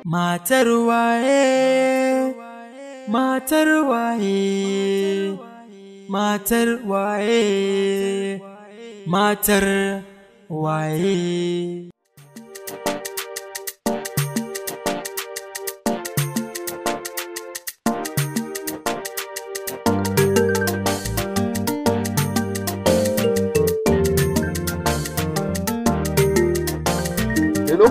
Matar waye, matar waye, matar waye, matar waye. Hello?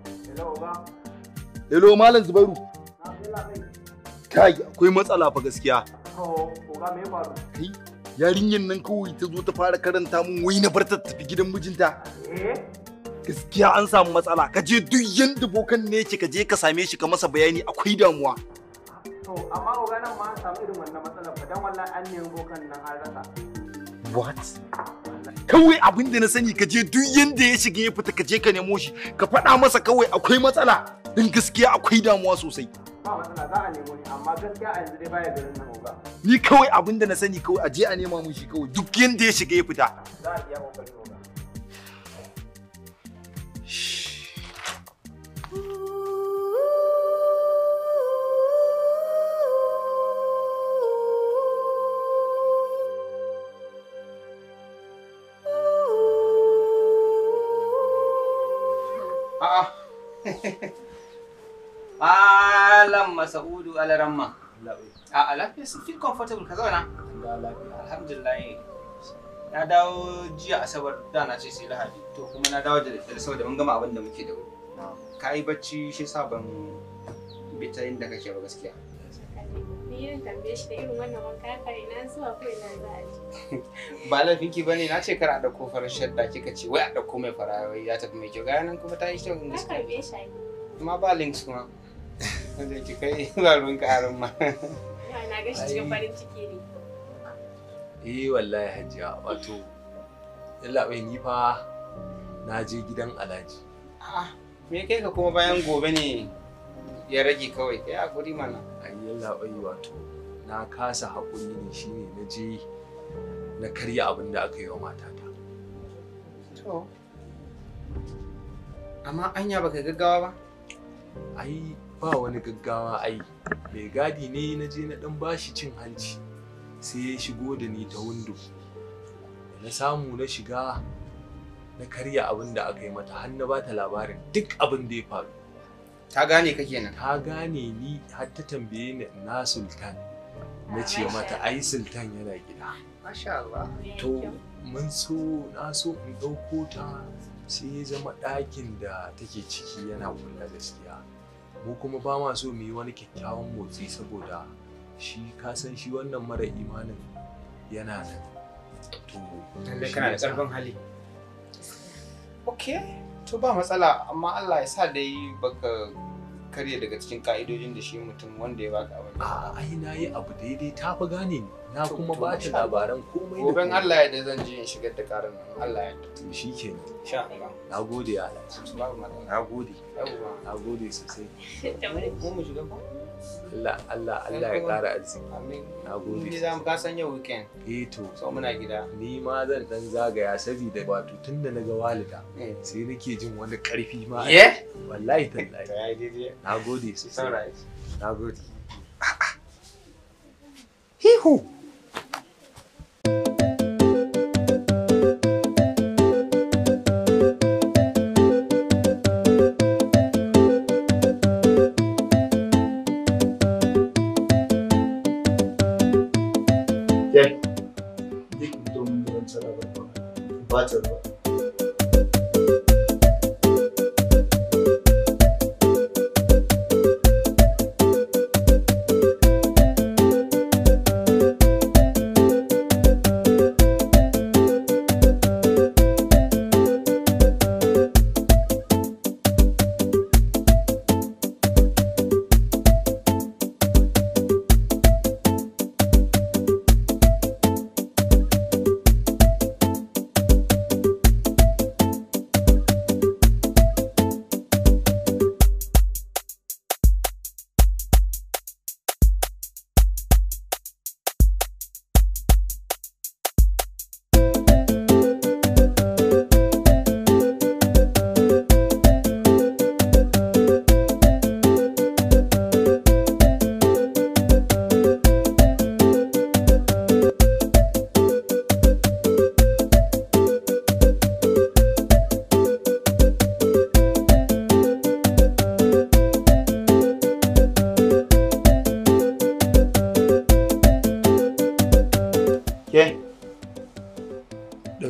Hello Malam Zubairu. Kai akwai matsala fa gaskiya. Kai yarinyar nan kawai ta zo ta fara karanta mun wai na bar ta tafi gidan mijinta. Gaskiya an samu matsala. Ka je duk yanda bokan ne yake ka je ka same shi ka masa bayani akwai damuwa. To, amma oga nan ma an samu irin wannan matsalar fa dan wallahi an nemi bokan nan an rasa. What? Kawai abin da na sani ka je duk yanda ya shiga ya fita ka je ka nemo shi ka faɗa masa kawai akwai matsala. In gaskiya akwai damuwa sosai. Ba matsala za a nemo ni amma gaskiya a yanzu dai baya garin nan oga. Ni kawai abin da na sani kawai a je a nema mun shi kawai duk yanda ya shiga ya fita. Za a iya kokari oga. A'a. Malam Masaudu Alaramma. A'a lafiya su feel comfortable ka zauna. Alhamdulillah. Na dawo jiya Asabar da na ce sai Lahadi. To kuma na dawo da daddare saboda mun gama abin da muke da wuri. Ka yi bacci shi sa ban bi ta inda kake ba gaskiya. Ni yin tambaye shi da irin wannan wanka haka ina zuwa ko ina za a ji. Ba laifinki bane na ce kar a dauko farar shadda kika ce wai a dauko mai fara wai ya tafi mai kyau ga nan kuma ta yi kyau Na gaskiya. karbe shi a yi. Amma ba links kuma. Wanda ki kai ba ruwan karin ma. Yawa na ga shi cikin farin ciki ne. Eh wallahi hajiya wato yalla bai ni fa na je gidan Alhaji. A'a, me kai ka kuma bayan gobe ne ya rage kawai kai hakuri mana. Ai yalla bai wato na kasa haƙuri ne shine na je na karya abin da aka yi wa matata. To. Amma anya baka gaggawa ba? Ai ba wani gaggawa ai mai gadi ne na je na dan bashi cin hanci sai ya shigo da ni ta windo. Da na samu na shiga na karya abin da aka yi mata har na bata labarin duk abin da ya faru. Ta gane ka kenan. ta gane ni har ta tambaye ni na sultan na ce mata ai sultan yana gida Masha Allah. to mun so na so in ɗauko ta sai ya zama ɗakin da take ciki yana kulla gaskiya mu kuma ba ma so mu yi wani kyakkyawan motsi saboda shi ka san shi wannan mara imanin yana nan to Lallai shi kana da yasa- ƙarfin hali. Ok, to ba matsala amma Allah ya sa dai baka karya daga cikin ka'idojin da shi mutum wanda ya baka abin. a ai na yi abu daidai ta fi gane ni na To- kuma to ba ta masha Allah. labaran komai da Goben komai. Allah ya da zan je in shigar da karin nan. Allah ya da. to shi kenan Insha Allah. na gode ya alhaji Babu matsala. na gode Yawwa. na gode sosai Da wuri. Mu mu shiga ko? Allah Allah Allah ya ƙara arziki Amin. na gode Ni za mu ka san yau weekend. eh to So muna gida. ni ma zan dan zagaya saboda wato tun da naga walida Eh. sai nake jin wani karfi ma Yeah? wallahi To tallahi ya yi daidai. na gode It's sosai alright. na gode Hihu.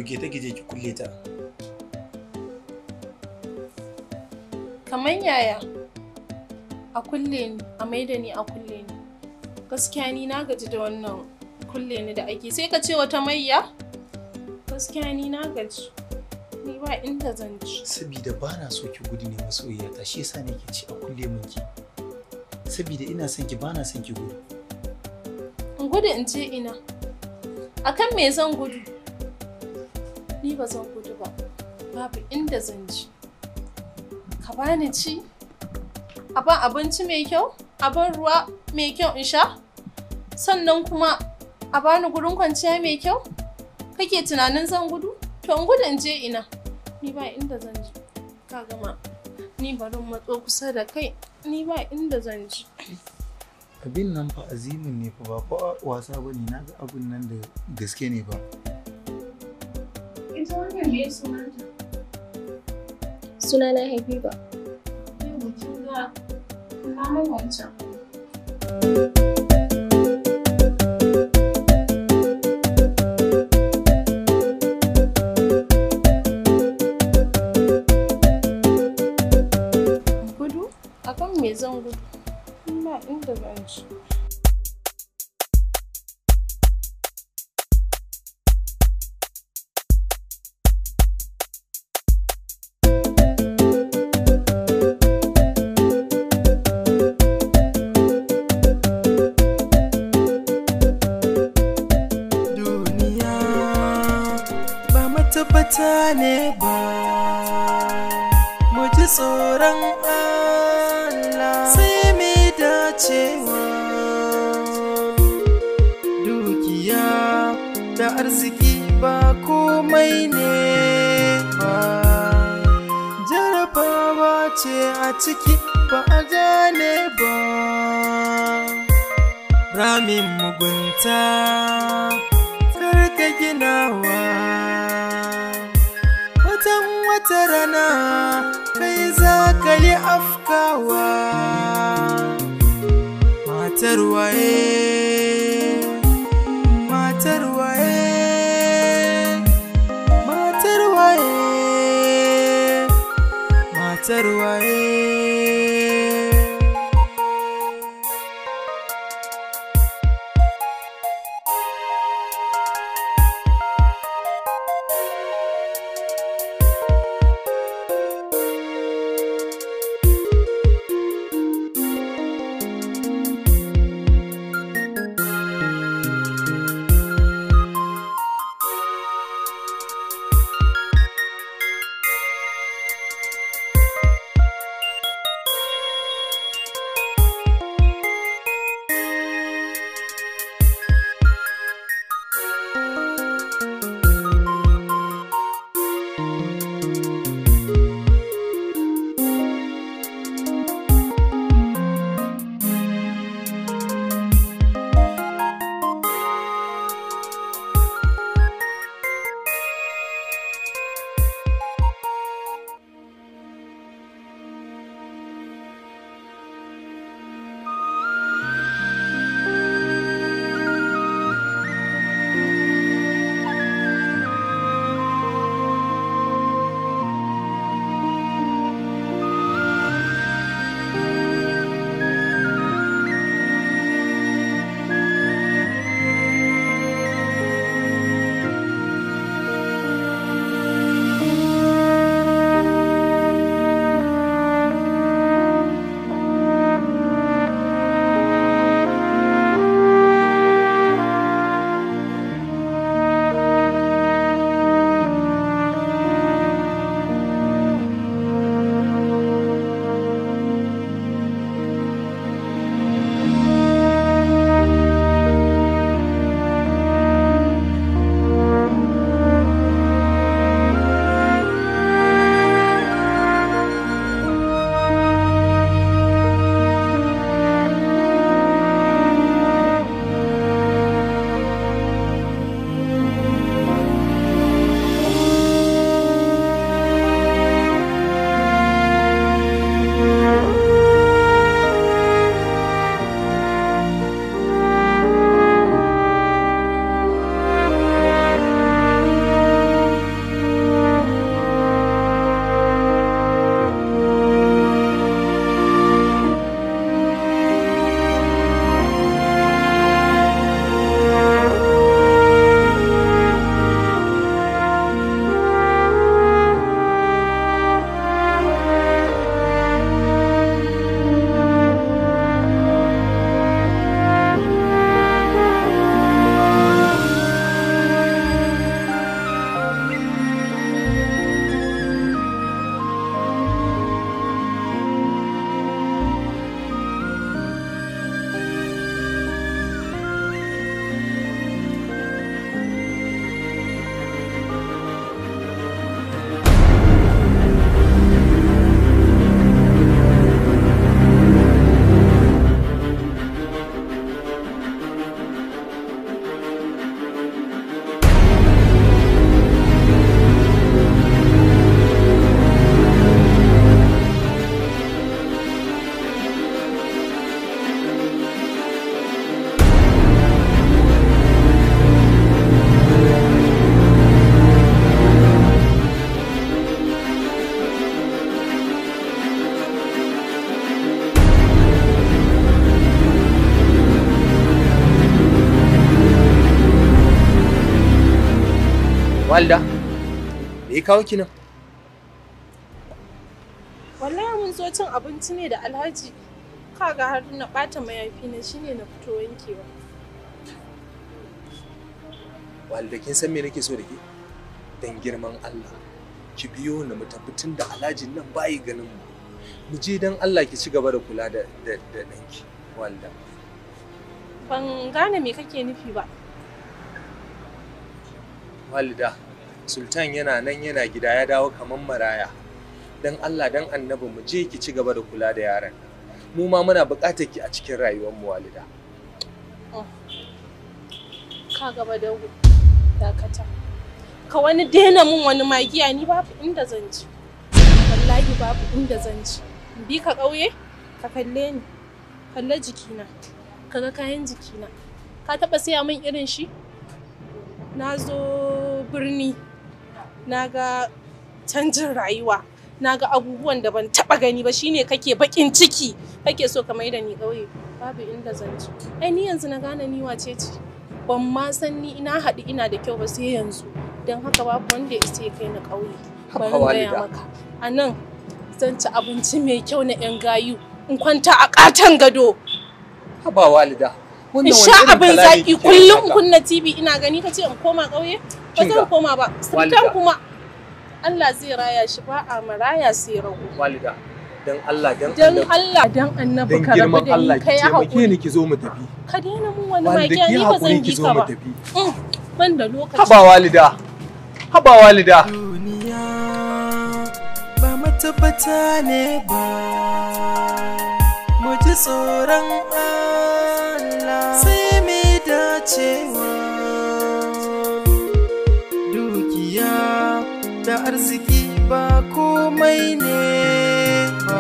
ɗauke ta ki je ki kulle ta Kamar yaya? A kulle ni, a maida ni a kulle ni. Gaskiya ni na gaji da wannan kulle ni da ake. Sai ka ce wata mayya? Gaskiya ni na gaji. Ni ba inda zan ci. saboda ba na so ki gudu ne masoyiya ta shi yasa nake ci a kulle min ki saboda ina son ki ba na son ki gudu In gudu in je ina. Akan me zan gudu? Ni ba zan gudu ba. Babu inda zan ji. Ka bani ci? A ban abinci mai kyau? A ban ruwa mai kyau in sha? Sannan kuma a bani gurin kwanciya mai kyau? Kake tunanin zan gudu? To in gudu in je ina. Ni ba inda zan ji. Ka gama. Ni bari in matso kusa da kai. Ni ba inda zan ji. abin nan fa azimin ne fa ba fa wasa bane na ga abin nan da gaske ne ba Ita wannan me sunanta? Sunana Habiba. Yau kin ga na wancan. Gudu? Akan me zan gudu? Ba inda zan ci. duniya ba matabbata ne ba mu ji tsoron Allah sai mai dacewa dukiya da arziki ba komai ne ba jarabawa ce a ciki ba a gane ba ramin mugunta karka ginawa watan wata rana kai za ka yi afkawa matar waye matar waye matar waye matar waye Walda, me ya kawo ki nan? Wallahi mun zo cin abinci ne da Alhaji. Kaga har na ɓata mayafi na shine na fito wankewa. Walda kin san me nake so da ke? Dan girman Allah. Ki biyo ni mu tafi tun da Alhajin nan bayi ganin mu. Mu je dan Allah ki ci gaba da kula da da da danki. Walda. Ban gane me kake nufi ba. Walida, Sultan yana nan yana gida ya dawo kamar maraya. Dan Allah dan annabi mu je ki ci gaba da kula da yaron. Mu ma muna buƙatar ki a cikin rayuwar mu walida. Ka gaba da dakata. Ka wani daina mun wani magiya ni babu inda zan ji. Wallahi babu inda zan ji. In bi ka ƙauye? Ka kalle ni. Kalle jikina. Ka ga kayan jikina. Ka taɓa siya min irin shi? Na zo birni. Na ga canjin rayuwa. Na ga abubuwan da ban taɓa gani ba shine kake baƙin ciki. Kake so ka mai da ni ƙauye. Babu inda zan ji. Ai ni yanzu na gane ni wace ce. Ban ma san ni ina haɗu ina da kyau ba sai yanzu. Don haka babu wanda ya isa ya kai ni ƙauye. Haba Bari in gaya walida. maka. A nan zan ci abinci mai kyau na 'yan gayu. In kwanta a ƙaton gado. Haba walida. In sha abin zaƙi kullum in kunna TV ina gani ka ce in koma ƙauye? Ba Kinga, zan koma ba. walida. Sultan kuma Allah zai raya shi ba a maraya sai rago. Walida, dan Allah dan Dan annabi. Allah dan annabi Dan ka rabu girman da Allah ni ki ka yi taimake haƙuri. ni ki zo mu tafi. Ka daina mun wani Walida magiya ki ni ba haƙuri zan ki bi zo ka mu ba. tafi. Mm, Ban da lokaci. Haba walida. Haba walida. duniya ba matabbata ne ba mu ji tsoron Allah sai mai dacewa dukiya da arziki ba komai ne ba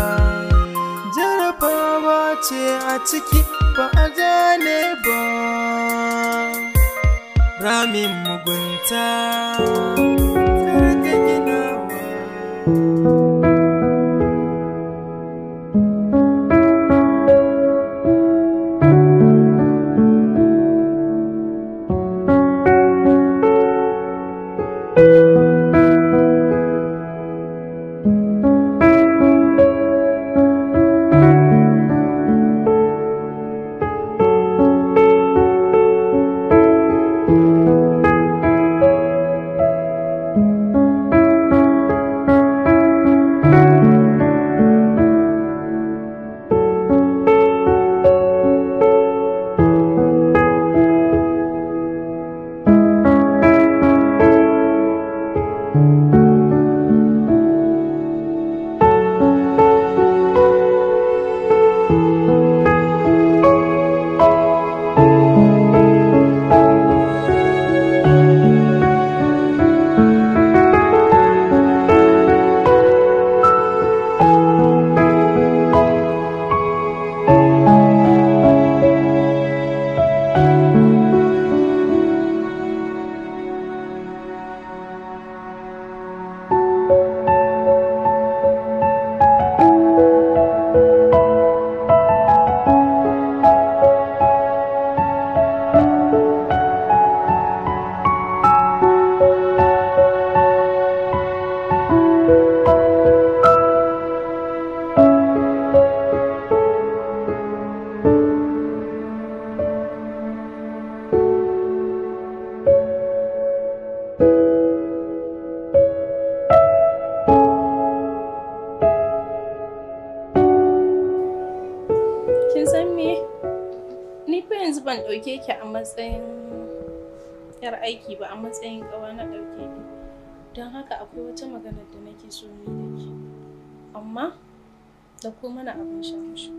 jarabawa ce a ciki ba a gane ba ramin mugunta kar ka ginawa Kin san me? Ni fa yanzu ban ɗauke ki a matsayin yar aiki ba a matsayin ƙawa na ɗauke ki. Don haka akwai wata magana da nake so ni da ki. Amma da ko mana abin sha mu sha.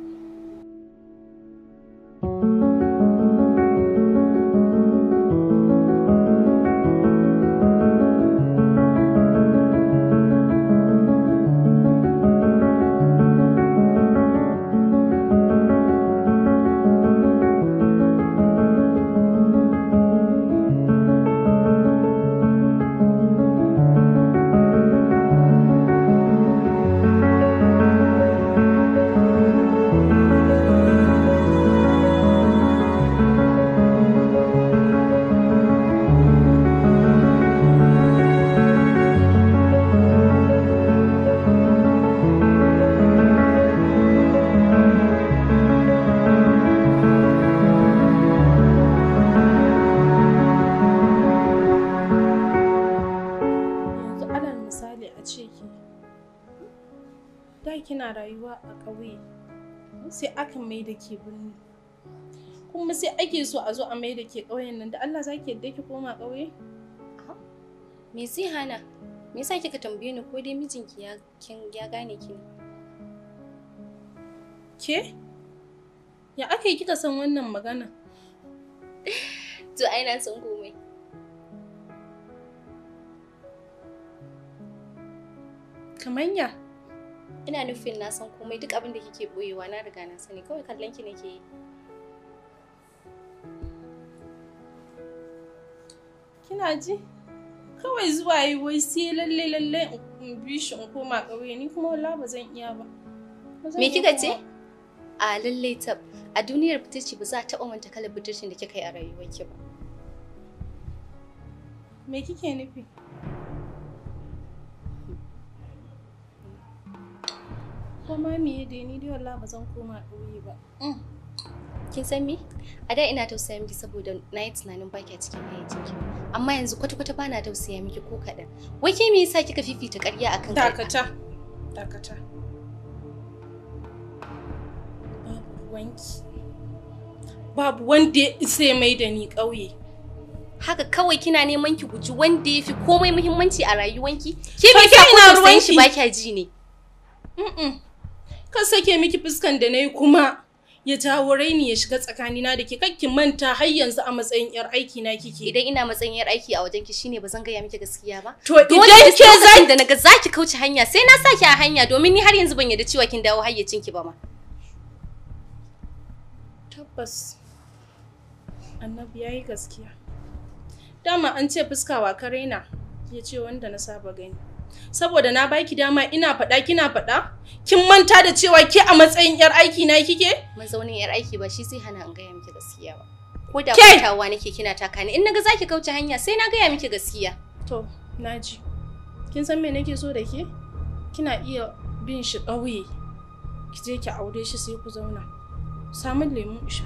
Thank wallahi kina rayuwa a ƙauye sai aka mai da ke birni kuma sai ake so a zo a mai da ke ƙauyen nan da Allah za ki yadda ki koma ƙauye Me zai hana? Me yasa kika tambaye ni ko dai mijinki ya kin ya gane ki ne? ke ya aka yi kika san wannan magana To ai na san komai. kamanya Ina nufin na san komai duk abin da kike boyewa na riga na sani kawai kallon ki nake yi. kina ji kawai zuwa yi wai sai lalle lalle in bi shi in koma ƙauye ni kuma wala ba zan iya ba Ba zan Me iya kika koma- ce? A lallai tab a duniyar fitirci ba za a taɓa manta kalar fitircin da kika yi a rayuwarki ba. me kike nufi ko ma me dai ni dai wallahi ba zan koma ƙauye ba Kin san me? A da ina tausaya miki saboda na yi tunanin baki a cikin hayyacinki. Amma yanzu kwata-kwata ba na tausaya miki ko kaɗan. Wai ke me yasa kika fifita ƙarya akan ƙarya? dakata dakata babu ruwanki babu wanda ya isa ya mai da ni ƙauye Haka kawai kina neman ki guji wanda ya fi komai muhimmanci a rayuwanki? Ke To me ke yasa ina ko tausayin shi ruwanki? ba kya ji ne? Mm-mm. Kan sake miki fuskan da na yi kuma ya jawo raini ya shiga tsakanina da ke kakki manta har yanzu a matsayin 'yar aiki na kike. Idan ina matsayin yar aiki a wajenki shine ba zan gaya miki gaskiya ba. To Dole idan duk ke za lokacin da naga zaki kauce hanya sai na saki a hanya domin ni har yanzu ban yarda cewa kin dawo hayyacinki ba ma. Tabbas. Annabi ya yi gaskiya. Dama an ce fuska wa ka raina ya ce wanda na saba gani. Saboda na baki dama ina faɗa kina faɗa? Kin manta da cewa ke a matsayin 'yar aiki na kike? Mazaunin yar aiki ba shi zai hana in gaya miki gaskiya ba. Ko da Ke! hutawa nake kina taka ni in naga zaki kauce hanya sai na gaya miki gaskiya. To, naji. Kin san me nake so da ke? Kina iya bin shi ƙauye. Ki je ki aure shi sai ku zauna. Samun lemun isha.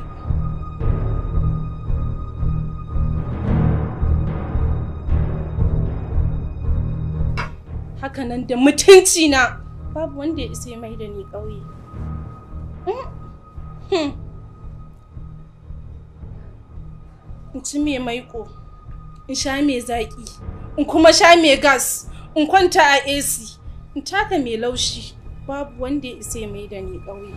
Hakanan da mutunci na babu wanda ya isa ya mai da ni ƙauye. Mm. Hmm. In ci me maiko. in sha mai zaƙi in kuma sha mai gas in kwanta a AC in taka mai laushi babu wanda ya isa ya mai da ni ƙauye.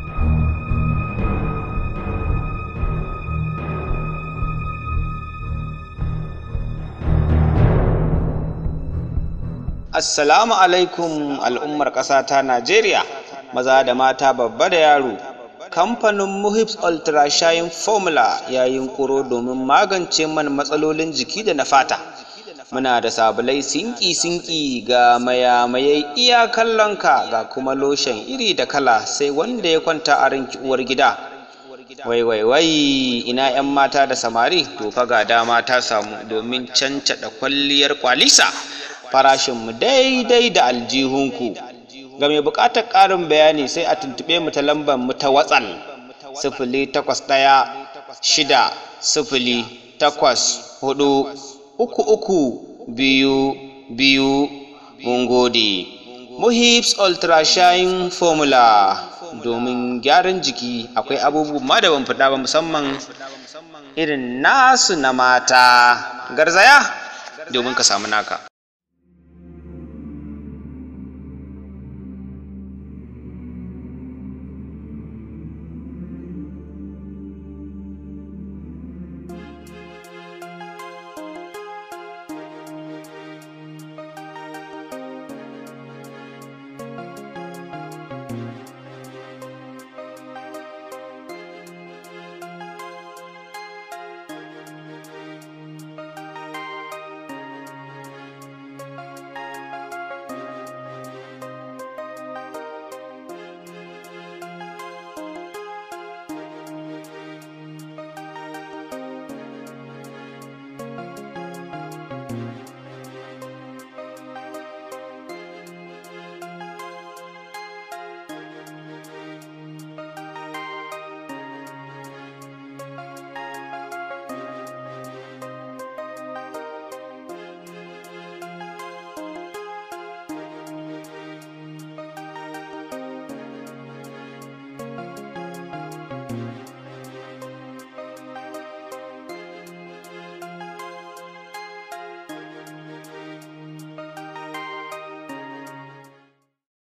Assalamu alaikum al'ummar ƙasa ta Najeriya, maza da mata babba da yaro. Kamfanin Muhips Ultra Shine Formula ya yunkuro domin magance mana matsalolin jiki da na fata. Muna da sabulai sinki-sinki ga mayamayai iya kallonka ga kuma loshen iri da kala sai wanda ya kwanta a ranki uwar gida. Wai wai wai ina 'yan mata da samari to fa ga dama ta samu domin cancaɗa kwalliyar kwalisa. farashinmu daidai da aljihunku ga mai buƙatar ƙarin bayani sai a tuntuɓe mu ta lambar mu ta watsal sifili takwas ɗaya shida sifili takwas hudu uku uku biyu biyu mun gode muhips ultra shine formula domin gyaran jiki akwai abubuwan ma da ban faɗa ba musamman irin nasu na mata garzaya domin ka samu naka